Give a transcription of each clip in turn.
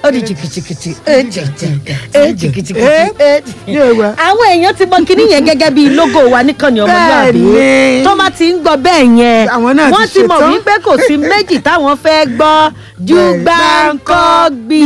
ó di jìkìjìkìtì ó jìkìjì ó jìkìjìkìtì Eh, ó yóò wá. àwọn èèyàn ti mọ kinní yẹn gẹ́gẹ́ bíi logo wa níkànnì ọmọlúwàbí Bẹ́ẹ̀ni. tó bá ti ń gbọ́ bẹ́ẹ̀ yẹn Àwọn náà ti wọ́n ti mọ̀ ṣetán. wípé kò sí méjì táwọn fẹ́ gbọ́ ju Bẹ́ẹ̀, gbáǹkọ́gbì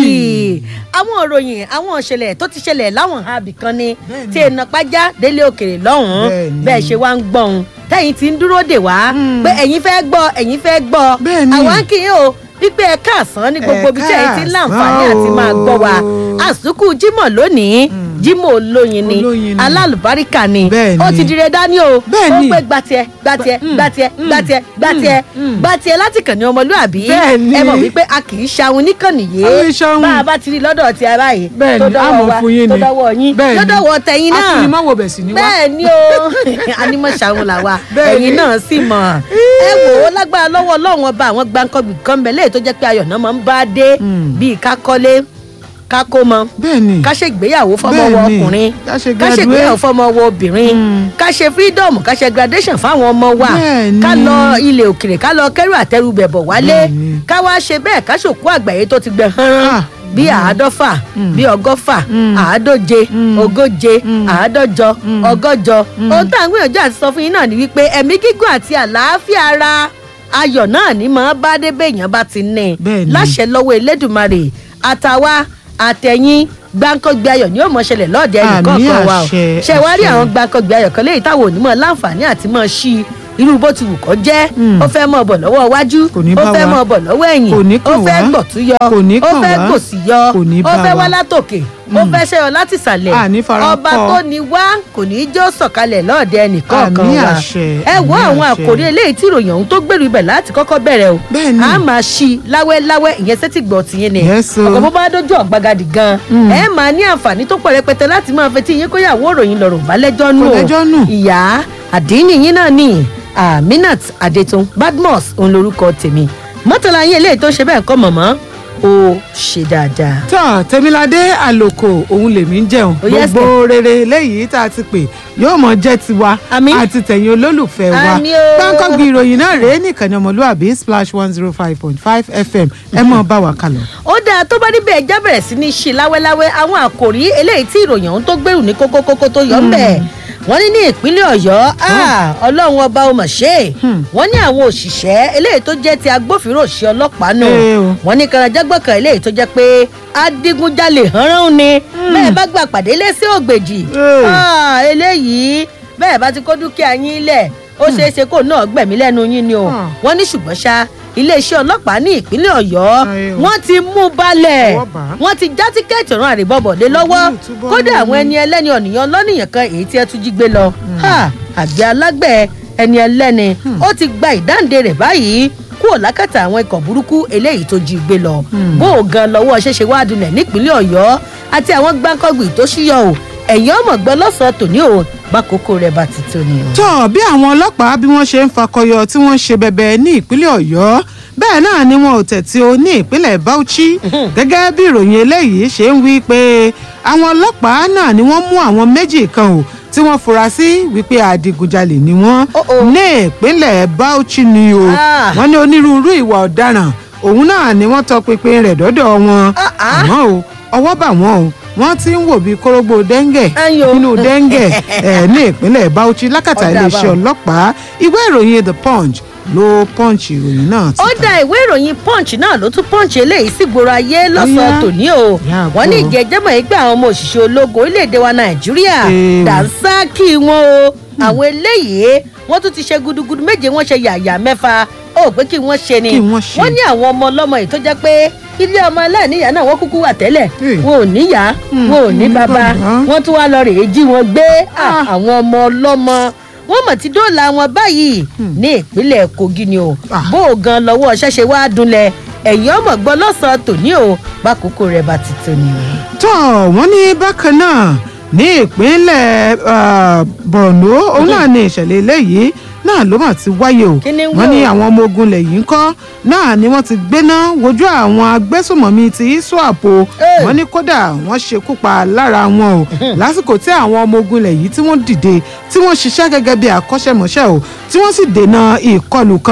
àwọn òròyìn àwọn ìṣẹ̀lẹ̀ tó ti ṣẹlẹ̀ láwọn àbí kan ni Bẹ́ẹ̀ni. tí èèyàn pàjá délé òkèrè lọ́hùn-ún Bẹ́ẹ̀ni. bẹ́ẹ̀ ṣe wá ń gbọ́n tẹ́yìn ti ń dúró dè wá pé ẹ̀yin fẹ́ gbọ́ ẹ̀yin fẹ́ gbọ́ Bẹ́ẹ̀ni. àwa ń kì í o wípé ẹ káàsán ní gbogbo ibi tí ẹ̀yin ti ń láǹfààní àti máa gbọ́ wa àsùkù jímọ̀ lónìí jímọ̀ olóyin ni Olóyin ni. alálùbáríkà ni Bẹ́ẹ̀ni. ó ti dire dání o Bẹ́ẹ̀ni. ó pé gbatiẹ gbatiẹ gbatiẹ gbatiẹ gbatiẹ gbatiẹ láti kàn ní ọmọlúàbí Bẹ́ẹ̀ni. ẹ mọ̀ wípé a kì í ṣahun níkànnì A kì í yìí ṣahun. bá a bá ti rí lọ́dọ̀ ti ara yìí Bẹ́ẹ̀ni, tó a dọ́wọ́ mọ̀ wa fún yín tó ni. dọ́wọ́ yín Bẹ́ẹ̀ni. tó dọ́wọ́ tẹ̀yìn náà Afinimọ̀wò bẹ̀ sí ni wá. bẹ́ẹ̀ ni o animọ̀ṣàwọn là wa Bẹ́ẹ̀ni. ẹ̀yin náà sì mọ̀ ẹ wò ó lágbára lọ́wọ́ ọlọ́run ọba àwọn gbàǹkangbì kan bẹ̀ lẹ́yìn tó jẹ́ pé ayọ̀ náà máa ń bá dé bíi ká kọ́lé ká kó mọ bẹ́ẹ̀ni ká ṣe ìgbéyàwó fọmọ wọ Bẹ́ẹ̀ni. ọkùnrin Ká ṣe ká ṣe graduate. ìgbéyàwó fọmọ wọ obìnrin ká ṣe freedom ká ṣe graduation fáwọn ọmọ wa Bẹ́ẹ̀ni. ká lọ ilé òkèrè ká lọ kẹrù àtẹrù bẹ̀bọ̀ wálé Bẹ́ẹ̀ni. ká wá ṣe bẹ́ẹ̀ ká ṣòkú àgbáyé tó ti gbẹ hánrán Ah. bí àádọ́fà bí ọgọ́fà àádóje ogóje àádọ́jọ ọgọ́jọ ohun tá à ń gbìyànjú àti sọ fún yín náà ni wípé ẹ̀mí gígùn àti àlàáfíà ara ayọ̀ náà ni màá bá dé béèyàn bá ti ní Bẹ́ẹ̀ni. láṣẹ lọ́wọ́ elédùnmarè àtàwa àtẹ̀yìn gbáǹkọ́gbé ayọ̀ ni yóò mọ̀ ṣẹlẹ̀ lọ́ọ̀dẹ Àmì ẹnìkọ̀ọ̀kan wa o àṣẹ, ṣe wá rí àṣẹ. àwọn gbáǹkọ́gbé ayọ̀ kan léyìí táwọn onímọ̀ láǹfààní àti mọ̀ ṣí irú bó ti wù kọ́ jẹ́ ó fẹ́ mọ̀ bọ̀ lọ́wọ́ iwájú Kò ní ó bá fẹ́ wa. mọ̀ bọ̀ lọ́wọ́ ẹ̀yìn Kò ní ó kàn fẹ́ wá. gbọ̀tún yọ Kò ní ó kàn fẹ́ wá. gbòsì yọ Kò ní ó bá fẹ́ wa. wá látòkè ó fẹ́ ṣẹ́yọ láti sàlẹ̀ Àní fara ọba kọ́. tó ní wá kò ní í jó sọ̀kalẹ̀ lọ́ọ̀dẹ ẹnìkọ̀ọ̀kan Àmì wa àṣẹ, ẹ wo àmì àwọn àṣẹ. àkòrí eléyìí tí ìròyìn ọ̀hún tó gbèrú ibẹ̀ láti kọ́kọ́ bẹ̀rẹ̀ o Bẹ́ẹ̀ni. a máa ṣí i láwẹ́láwẹ́ ìyẹn sẹ́tì gbọ̀ tìyẹn ni Yes, o. ọ̀gá bó bá dójú ọ̀gbagadì gan ẹ máa ní àǹfààní tó pọ̀ rẹpẹtẹ láti máa fetí yín kóyàwó òròyìn lọ̀rọ̀ balẹ̀jọ́ nù Kò o lẹ́jọ́ nù. ìyá àdínní yín náà ni aminat adetun badmus òun lorúkọ tèmi mọ́tàlá yín eléyìí tó ṣe bẹ́ẹ̀ kọ́ mọ̀mọ́ ó ṣe dáadáa. tọ́ tẹ̀míládé àlòkò òun lèmi ń jẹun Oh, yes, gbogbo rere léyìí tá a ti pè yóò mọ jẹ́ tiwa Àmín. àti tẹ̀yìn olólùfẹ́ wa Àmín o. gbáǹkọ́gbì ìròyìn náà rèé nìkànnì ọmọlúwàbí splash one zero five point five fm ẹ mọ̀ bá wa kálọ. ó dáa tó bá níbẹ̀ ẹja bẹ̀rẹ̀ sí ní ṣe láwẹ́láwẹ́ àwọn àkòrí eléyìí tí ìròyìn ọ̀hún tó gbèrú ní kókókókó tó yọ ń bẹ̀ wọ́n ní ní ìpínlẹ̀ ọ̀yọ́ ah, ọlọ́run ọba ó mà ṣe é wọ́n ní àwọn òṣìṣẹ́ eléyìí tó jẹ́ ti agbófinró ṣe ọlọ́pàá nù Ẹ o. wọ́n ní karajágbọ̀kàn eléyìí tó jẹ́ pé adigunjalè hánrán ni bẹ́ẹ̀ bá gbà pàdé lé sí ògbèjì Ẹ. Ah, eléyìí bẹ́ẹ̀ bá ti kó dúkìá yín lẹ̀ ó ṣeé ṣe kó náà gbẹ̀mí lẹ́nu yín ni o Ah. wọ́n ní ṣùgbọ́n ṣá iléeṣẹ́ ọlọ́pàá ní ìpínlẹ̀ ọ̀yọ́ Ayé o. wọ́n ti mú balẹ̀ Ọwọ́ bà á. wọ́n ti já tíkẹ́ẹ̀tì ọ̀run àrèbọ̀bọ̀dé lọ́wọ́ Ojú ìtúbọ̀ kódà lórí. àwọn ẹni ẹlẹ́ni ọ̀nìyàn lọ́nìyàn kan èyí tí ẹ tún jí gbé lọ Ha, àgbẹ̀ alágbẹ̀ ẹni ẹlẹ́ni ó ti gba ìdáǹdè rẹ̀ báyìí kúrò lákàtà àwọn ikọ̀ burúkú eléyìí tó jí gbé lọ bó o gan lọ́wọ́ ṣẹ̀ṣẹ̀ wá dulẹ̀ nípínlẹ̀ ọ̀yọ́ àti àwọn gbáǹkọ́gbì tó ṣíyọ o ẹ̀yìn ọmọ gbọ́ lọ́sàn-án tòní o bákòókò rẹ̀ bá ti tó ni o. tọ́ bí àwọn ọlọ́pàá bí wọ́n ṣe ń fakọyọ tí wọ́n ń ṣe bẹbẹ ní ìpínlẹ̀ ọ̀yọ́ bẹ́ẹ̀ náà ni wọn ò tẹ̀tí o ní ìpínlẹ̀ bauchi gẹ́gẹ́ bí ìròyìn eléyìí ṣe ń wí pé àwọn ọlọ́pàá náà ni wọ́n mú àwọn méjì kan o tí wọ́n fura sí wípé adigunjalè ni wọ́n Oh, oh. ní ìpínlẹ̀ bauchi ni o Ah. wọ́n ní onírúurú ìwà ọ̀daràn òun náà ni wọ́n tọpinpin rẹ̀ dọ́dọ̀ wọn Ah, ah. àmọ́ o ọwọ́ bà wọ́n o wọ́n ti ń wò bí kórógbó dẹ́ńgẹ̀ Ayò. nínú dẹ́ńgẹ̀ ẹ̀ ní ìpínlẹ̀ bauchi lákàtà Ọ̀dà iléeṣẹ́ báwo. ọlọ́pàá ìwé ìròyìn the punch ló punch ìròyìn náà ó síta. dá ìwé ìròyìn punch náà ló tún punch eléyìí sí gbòòrò ayé lọ́sàn-án Ó yá. tòní o Yá, wọ́n ní gbọ́. ìjẹ́jẹ́mọ̀ yìí pé àwọn ọmọ òṣìṣẹ́ ológun orílẹ̀-èdè wa nàìjíríà Ee. dànsákì wọn o àwọn eléyìí wọ́n tún ti ṣe gudugudu méje wọ́n ṣe yàyà mẹ́fà ó pé kí wọ́n ṣe ni Kí wọ́n ṣe. wọ́n ní àwọn ọmọ ọlọ́mọ yìí tó jẹ́ pé ilé ọmọ aláìníyàá náà wọ́n kúkú wà tẹ́lẹ̀ Ee. wọn ò níyàá wọn ò ní ní bàbá bàbá. wọ́n tún wá lọ rèé jí wọn gbé Ah, Ah. àwọn ọmọ ọlọ́mọ wọ́n mọ̀ tí dóòlà wọn báyìí ní ìpínlẹ̀ kogi ni o Ah. bó o gan lọ́wọ́ ṣẹ́ṣe wá dunlẹ̀ ẹ̀yìn ọmọ gbọ́ lọ́sàn-án tòní o bákòókò rẹ̀ bá ti tó ni o. tọ́ wọ́n ní bákan náà ní ìpínlẹ̀ ah, borno òun náà ní ìṣẹ̀lẹ̀ eléyìí náà ló mà ti wáyé o Kí ni ń wọ́n ní wò? àwọn ọmọ ogun ilẹ̀ yìí ń kọ́ náà ni wọ́n ti gbéná wojú àwọn agbésùmọ̀mí ti iswap o Hey. wọ́n ní kódà wọ́n ṣekú pa lára wọn o lásìkò tí àwọn ọmọ ogun ilẹ̀ yìí tí wọ́n dìde tí wọ́n ṣiṣẹ́ gẹ́gẹ́ bí akọ́ṣẹ́mọṣẹ́ o tí wọ́n sì dènà ìkọlù kan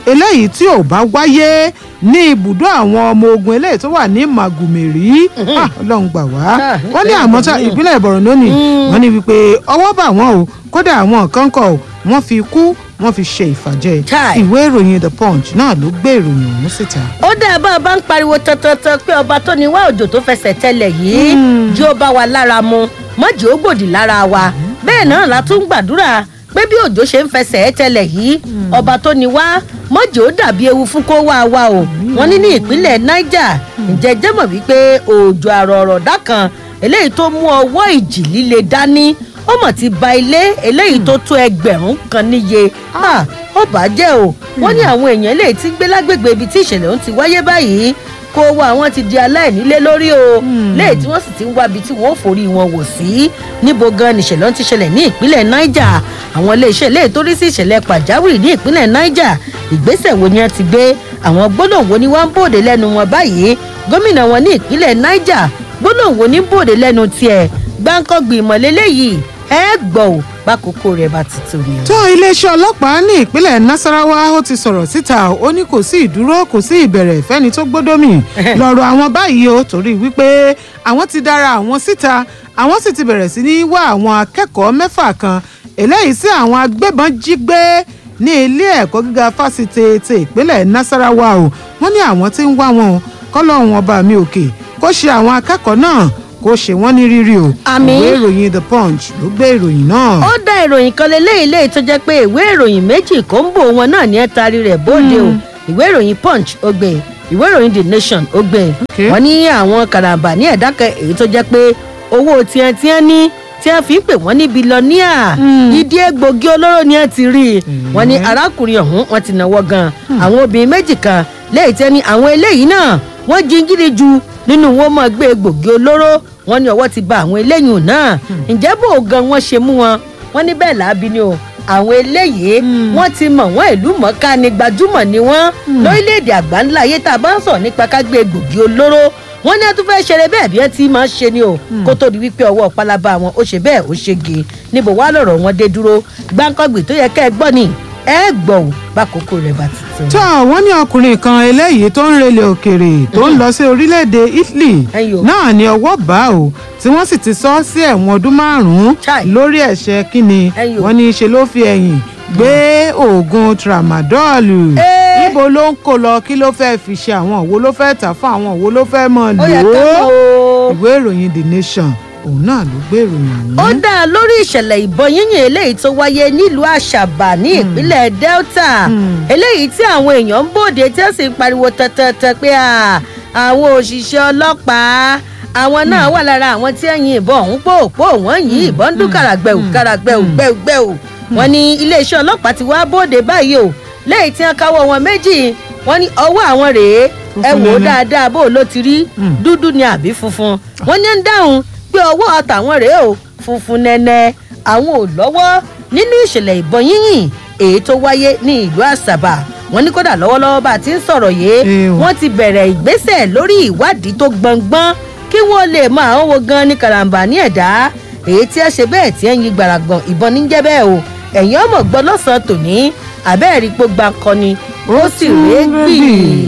eléyìí tí ò bá wáyé ní ibùdó àwọn ọmọ ogun eléyìí tó wà ní màgùmẹ̀rí Ah, ọlọ́run gbà wá Ah, wọ́n ní àmọ́ tá ìpínlẹ̀ Borno ni wọ́n ní wípé ọwọ́ bà wọ́n o kódà àwọn kan kọ̀ wọ́n fi kú wọ́n fi ṣe ìfàjẹ́ Chai. ìwé ìròyìn The Punch náà ló gbé ìròyìn ọ̀hún síta. ó dá bá a bá ń pariwo tantantan pé ọba tó ní wá òjò tó fẹsẹ̀ tẹ́lẹ̀ yìí jí ó bá wa lára mu mọ́jì ó gbòdì lára wa bẹ́ẹ̀ náà la tún gbàdúrà pé bí òjò ṣe ń fẹsẹ̀ tẹ́lẹ̀ yìí ọba tó ní wá mọ́jì ó dàbí ewu fún kó wá wa o wọ́n ní ní ìpínlẹ̀ Niger ǹjẹ́ jẹ́ mọ̀ wípé òjò àrọ̀ọ̀rọ̀dá kan eléyìí tó mú ọwọ́ ìjì líle dání ó mọ̀ ti ba ilé eléyìí tó tó ẹgbẹ̀rún kan níye Ah, ó bàjẹ́ o wọ́n ní àwọn èèyàn eléyìí tí ń gbé lágbègbè ibi tí ìṣẹ̀lẹ̀ ọ̀hún ti wáyé báyìí kó owó àwọn ti di aláìnílé lórí o léyìí tí wọ́n sì ti ń wábi tí wọ́n ò forí wọn wò sí níbo gan nìṣẹ̀lẹ̀ ọ̀hún ti ṣẹlẹ̀ ní ìpínlẹ̀ Niger àwọn iléeṣẹ́ eléyìí tó rí sí ìṣẹ̀lẹ̀ pàjáwìrì ní ìpínlẹ̀ Niger ìgbésẹ̀ wo ni wọ́n ti gbé àwọn gbólóhùn wo ni wọ́n ń bòde lẹ́nu wọn báyìí gómìnà wọn ní ìpínlẹ̀ Niger gbólóhùn wo ní bòde lẹ́nu tiẹ̀ gbáǹkọ́gbì ìmọ̀lélẹ́ yìí ẹ gbọ́ ò bákòókò rẹ̀ bá ti tó ni. tó iléeṣẹ́ ọlọ́pàá ní ìpínlẹ̀ Nasarawa ó ti sọ̀rọ̀ síta ó ní kò sí ìdúró kò sí ìbẹ̀rẹ̀ fẹ́ni tó gbódómì lọ́rọ̀ àwọn báyìí o torí wípé àwọn ti dára àwọn síta àwọn sì ti bẹ̀rẹ̀ sí ní wá àwọn akẹ́kọ̀ọ́ mẹ́fà kan eléyìí sí àwọn agbébọn jí gbé ní ilé ẹ̀kọ́ gíga fásitì ti ìpínlẹ̀ Nasarawa o wọ́n ní àwọn tí ń wá wọn o kọ́lọ́hún ọba mi òkè kó ṣe àwọn akẹ́kọ̀ọ́ náà kó ṣe wọ́n ní rírí o Àmín. ìwé ìròyìn The Punch ló gbé ìròyìn náà. ó dá ìròyìn kan lélẹ́yìí léyìí tó jẹ́ pé ìwé ìròyìn méjì kóńbò wọn náà ní ẹ taari rẹ̀ bóde o ìwé ìròyìn punch ó gbé ìwé ìròyìn the nation ó gbé Okay. wọ́n ní àwọn karambà ní ẹ̀dá kan èyí tó jẹ́ pé owó tiẹ̀ tiẹ̀ ní tí wọ́n fi ń pè wọ́n ní bilọ́níà ìdí egbògi olóró ni wọ́n ti rí i wọ́n ní arákùnrin ọ̀hún wọ́n ti náwó gan àwọn obìnrin méjì kan lẹ́yìn tí wọ́n ní àwọn eléyìí náà wọ́n jíngírí ju nínú wọn mọ̀ gbé egbògi olóró wọ́n ní ọwọ́ ti ba àwọn eléyìí náà ǹjẹ́ bò gan wọ́n ṣe mú wọn wọ́n ní bẹ́ẹ̀ láabi ni o àwọn eléyìí wọ́n ti mọ̀ wọ́n ìlú mọ̀ọ́ká ni gbajúmọ̀ ni wọ́n lórílẹ̀‐èdè àgbáńlá ayé tá a bá ń sọ̀rọ̀ nípa ká gbé egbògi olóró wọ́n ní ẹtú fẹ́ẹ́ ṣeré bẹ́ẹ̀ bí ẹ ti máa ń ṣe ni o kó tó di wípé ọwọ́ pálábá wọn ó ṣe bẹ́ẹ̀ ó ṣège níbo wá lọ̀rọ̀ wọn dé dúró gbáǹkọ́gbì tó yẹ kẹ́ ẹ gbọ́ ni ẹ gbọ́ ò bákòókò rẹ̀ bá ti tó. tó wọ́n ní ọkùnrin kan eléyìí tó ń relé òkèèrè tó ń lọ sí orílẹ̀-èdè Italy Ẹyọ. náà ní ọwọ́ bá o tí wọ́n sì ti sọ ọ́ sí ẹ̀wọ̀n ọdún márùn-ún Chai. lórí ẹ̀ṣẹ̀ kínni Ẹyọ. wọ́n ní í ṣe ló fi ẹ̀yìn gbé oògùn tramadol Ẹ́. níbo ló ń kó lọ kí ló fẹ́ fi ṣe àwọn òwò ló fẹ́ tà fún àwọn òwò ló fẹ́ mọ̀ ó yẹ lò ká mọ̀ ó o. ìwé ìròyìn The Nation òun náà ló gbé ìròyìn ó ọ̀hún. dá a lórí ìṣẹ̀lẹ̀ ìbọn yínyìn eléyìí tó wáyé nílùú àṣàbà ní ìpínlẹ̀ delta eléyìí tí àwọn èèyàn ń bòde tí ó sì ń pariwo tẹ́tẹ́tẹ́ pé à, àwọn òṣìṣẹ́ ọlọ́pàá àwọn náà wà lára àwọn tí ẹ̀yìn ìbọn ọ̀hún pòpò wọ́n yìn ìbọn dún kàràgbẹ̀wò kàràgbẹ̀wò gbẹ̀wò wọ́n ní iléeṣẹ́ ọlọ́pàá ti wá bòde báyìí o lẹ́yìn tí wọ́n káwọ́ wọn méjì wọ́n ní ọwọ́ àwọn rèé ẹ Funfun wò ó nẹ́nẹ́. dáadáa bó o ló ti rí dúdú ni àbí funfun wọ́n ní ń dáhùn pé ọwọ́ tàwọn rèé o funfun nẹ́nẹ́ àwọn ò lọ́wọ́ nínú ìṣẹ̀lẹ̀ ìbọn yínyìn èyí tó wáyé ní ìlú àṣàbà wọ́n ní kódà lọ́wọ́lọ́wọ́ bá a ti ń sọ̀rọ̀ yìí Ew. wọ́n ti bẹ̀rẹ̀ ìgbésẹ̀ lórí ìwádìí tó gbọngbọ́n kí wọ́n lè mọ àwọn wo gan ní karambà ní ẹ̀dá èyí tí ẹ ṣe bẹ́ẹ̀ tí ẹ ń yí gbàràgbọ̀n ìbọn ní jẹ́ bẹ́ẹ̀ o ẹ̀yin ọmọ gbọ́ lọ́sàn-án tòní àbẹ́ẹ̀rí pé gbàǹkọ́ni ó sì rèé gbì.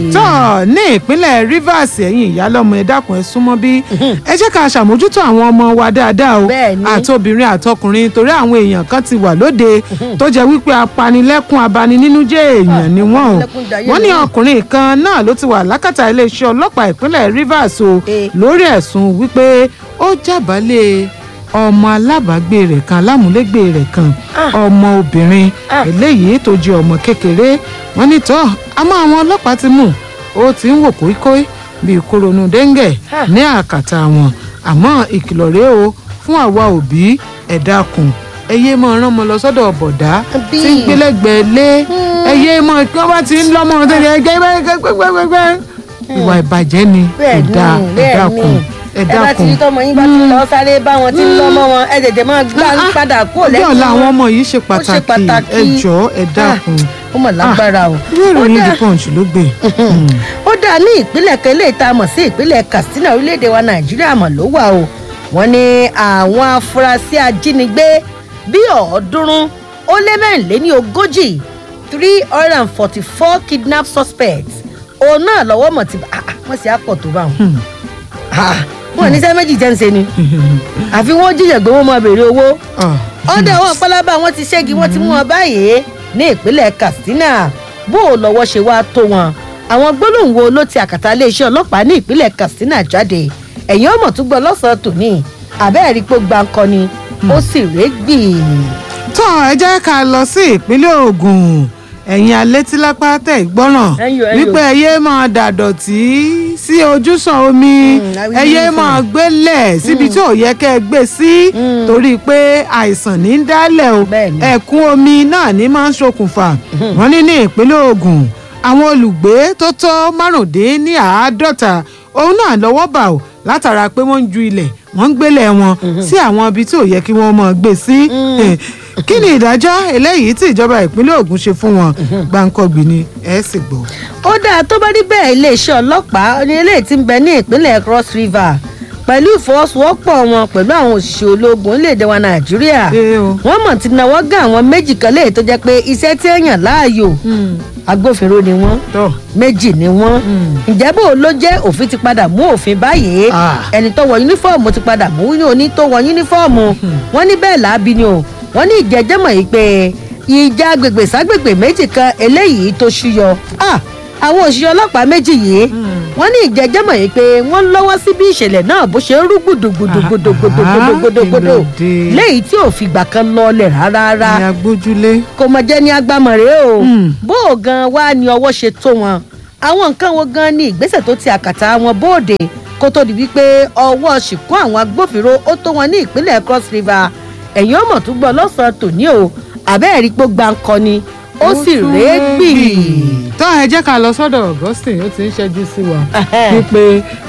tọ́ ní ìpínlẹ̀ Rivers ẹ̀yìn ìyálọ́mọ ẹ dákun ẹ súnmọ́ bí ẹ jẹ́ ká ṣàmójútó àwọn ọmọ wa dáadáa o Bẹ́ẹ̀ni. àtobìnrin àtọkùnrin torí àwọn èèyàn kan ti wà lóde tó jẹ́ wípé apanilẹ́kún abaninínújẹ́ èèyàn ni wọ́n o apanilẹ́kúnjayé wọ́n ní ni wọ́n. ọkùnrin kan náà ló ti wà lákàtà iléeṣẹ́ ọlọ́pàá ìpínlẹ̀ Rivers o Eh. lórí ẹ̀sùn wípé ó jábàálẹ̀ ọmọ alábàágbé rẹ̀ kan alámúlégbé rẹ̀ kan Ah. ọmọ obìnrin Ah. eléyìí tó jẹ́ ọmọ kékeré wọ́n ní tọ́ àmọ́ àwọn ọlọ́pàá ti mú ó ti ń wò kóíkóí bíi kóronú dẹ́ńgẹ̀ Ah. ní àkàtà wọn àmọ́ ìkìlọ̀ rèé o fún àwa òbí ẹ dákun ẹ yéé máa rán ọmọ lọ sọ́dọ̀ bọ̀dá Àbí? tí ń gbélẹ́gbẹ̀ẹ́ lé ẹ yéé máa kí wọ́n bá ti ń lọ́mọ tó yẹ gbẹ́gbẹ́gbẹ́gbẹ́ ìwà ìbàjẹ́ ni ẹ bẹ́ẹ̀ ni dá ẹ bẹ́ẹ̀ dákun ni ẹ ẹ bá ti dákun rí tọmọ yín bá ti lọ sáré bá wọn tí ń lọ́mọ wọn ẹ tètè máa gbá ń padà kúrò ọjọ́ lẹ́yìn ọ̀la àwọn wọn. ọmọ yìí ṣe Ó ṣe pàtàkì pàtàkì. ẹ jọ̀ọ́ ẹ dákun ó mọ̀ lágbára o. ìwé Ó ìròyìn dá- the punch ló gbé. ó dáa ní ìpínlẹ̀ kan eléyìí tá a mọ̀ sí ìpínlẹ̀ katsina orílẹ̀-èdè wa nàìjíríà mọ̀ ló wà o wọ́n ní àwọn afurasí ajínigbé bíi ọ̀ọ́dúnrún ó lé mẹ́rìnléní ogójì three hundred and forty four kidnap suspects òun náà lọ́wọ́ mọ̀ tí ah, ah, wọ́n sì á pọ̀ tó bá wọn. Ah, wọn ní sẹ́ méjì jẹ́ ń ṣe ni àfi wọ́n jíjẹ̀ gbé wọn máa béèrè owó ọdẹ àwọn pálábá wọn ti ṣẹ́gi wọn ti mú wọn báyìí ní ìpínlẹ̀ katsina bó o lọ́wọ́ ṣe wá tó wọn àwọn gbólóhùn wo ló ti àkàtà iléeṣẹ́ ọlọ́pàá ní ìpínlẹ̀ katsina jáde ẹ̀yìn ọmọ tó gbọ́ lọ́sàn-án tòní àbẹ́ẹ̀rí pé gbáǹkọ ni ó sì régbì. tó ẹ jẹ́ ká lọ sí ìpínlẹ̀ ogun ẹ̀yin alétílápá tẹ̀ gbọ́ràn Ẹ̀yin o, ẹ̀yin o. wípé ẹyẹ máa dàdọ̀tí sí ojúsàn omi Mm, àwí ẹyẹ nínú máa fún gbélẹ̀ síbi tí ò yẹ kẹ́ ẹ gbé sí Mm. torí pé àìsàn ní í dálẹ̀ o Bẹ́ẹ̀ni. ẹ̀kún omi náà ní máa ń ṣokùnfà wọ́n ní ní ìpínlẹ̀ ogun àwọn olùgbé tó tó márùndínláàádọ́ta òun náà lọ́wọ́ bà ó látara pé wọ́n ń ju ilẹ̀ wọ́n ń gbélé wọn sí àwọn ibi tí ò yẹ kí wọ́n máa gbé sí kí ni ìdájọ́ eléyìí tí ìjọba ìpínlẹ̀ ogun ṣe fún wọn gbàǹkọ̀gbìn ni ẹ sì gbọ́. ó dáa tó bá rí bẹ́ẹ̀ iléeṣẹ́ ọlọ́pàá ní eléyìí ti ń bẹ ní ìpínlẹ̀ cross river pẹ̀lú ìfọwọ́sowọ́pọ̀ wọn pẹ̀lú àwọn òṣìṣẹ́ ológun orílẹ̀-èdè wa nàìjíríà Ee o. wọ́n mọ̀ ti náwó gán àwọn méjì kan léyìí tó jẹ́ pé iṣẹ́ tí èèyàn láàyò agbófinró ni wọ́n tọ́ méjì ni wọ́n ǹjẹ́ bó ló jẹ́ òfin ti padà mú òfin báyìí Ah. ẹni tó wọ yúnífọ́ọ̀mù ti padà mú ní oní tó wọ yúnífọ́ọ̀mù wọ́n ní bẹ́ẹ̀ láabi ni o wọ́n ní ìjẹ́jẹ́mọ̀ yìí pé ìjà agbègbè ságbègbè méjì kan eléyìí tó ṣúyọ Ah, àwọn òṣìṣẹ́ ọlọ́pàá méjì yìí wọ́n ní ìjẹ́jẹ́mọ̀ yìí pé wọ́n lọ́wọ́ sí bí ìṣẹ̀lẹ̀ náà bó ṣe ń rú gbùdùgbùdùgbùdùgbùdùgbùdùgbùdù Ah, kí ló dé? léyìí tí ò fìgbà kan lọlẹ̀ rárá ni agbójúlé. kò mọ̀ jẹ́ ní agbámọ̀rẹ́ o Mm. bó o gan wá ní ọwọ́ ṣe tó wọn àwọn nǹkan wo gan ni ìgbésẹ̀ tó ti àkàtà wọn bóde kó tó di wípé ọwọ́ ṣìkún àwọn agbófinró ó tó wọn ní ìpínlẹ̀ cross river ẹ̀yìn ọmọ tó gbọ́ lọ́sàn-án tòní o àbẹ́ẹ̀rí pé gbáǹkọ ni ó sì régbì. tó ẹ jẹ́ ká lọ sọ́dọ̀ augustine ó ti ń ṣẹ́jú sí wa Ẹhẹ́. wípé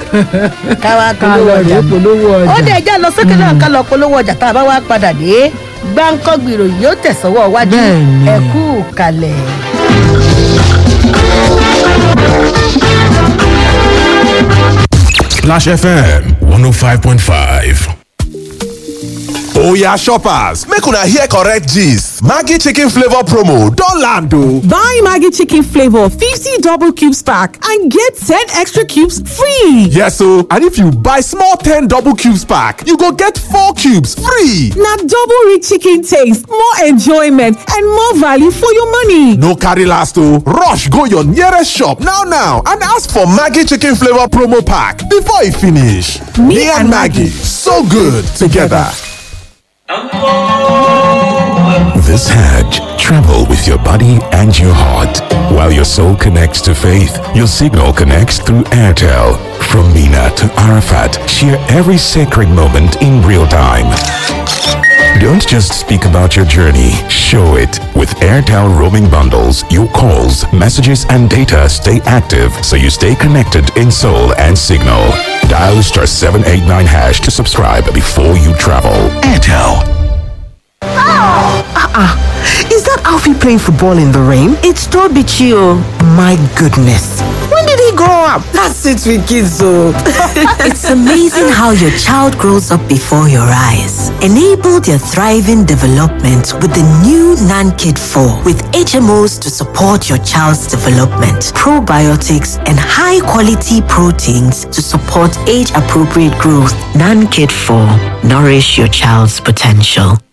káwá ká polówó lọ ọjà rèé polówó ọjà. ó dẹ̀ já lọ sókè náà ká lọ polówó ọjà tá a bá wá padà dé gbáǹkọ́ gbìrò yìí ó tẹ̀sọ́wọ́ wájú Bẹ́ẹ̀ni. ẹ̀kú kalẹ̀. Splash FM 105.5. oya shoppers make una hear correct gist maggi chicken flavour promo don land o. Buy Maggie Chicken Flavor 50 double cubes pack and get 10 extra cubes free. yes o and if you buy small ten double cubes pack you go get four cubes free. Now double rich chicken taste, more enjoyment, and more value for your money. no carry last o rush go your nearest shop now now and ask for maggi chicken flavour promo pack before e finish. me, and maggi so good together. This Hajj, travel with your body and your heart. While your soul connects to faith, your signal connects through Airtel. From Mina to Arafat, share every sacred moment in real time. Don't just speak about your journey, show it. With Airtel roaming bundles, your calls, messages, and data stay active so you stay connected in soul and signal. Dial star 789 hash to subscribe before you travel. Airtel. Is that Alfie playing football in the rain? It's Toby Chio. My goodness. When did he grow up? That's it with kids, so. It's amazing how your child grows up before your eyes. Enable their thriving development with the new NanKid 4 with HMOs to support your child's development, probiotics, and high quality proteins to support age appropriate growth. NanKid 4 Nourish your child's potential.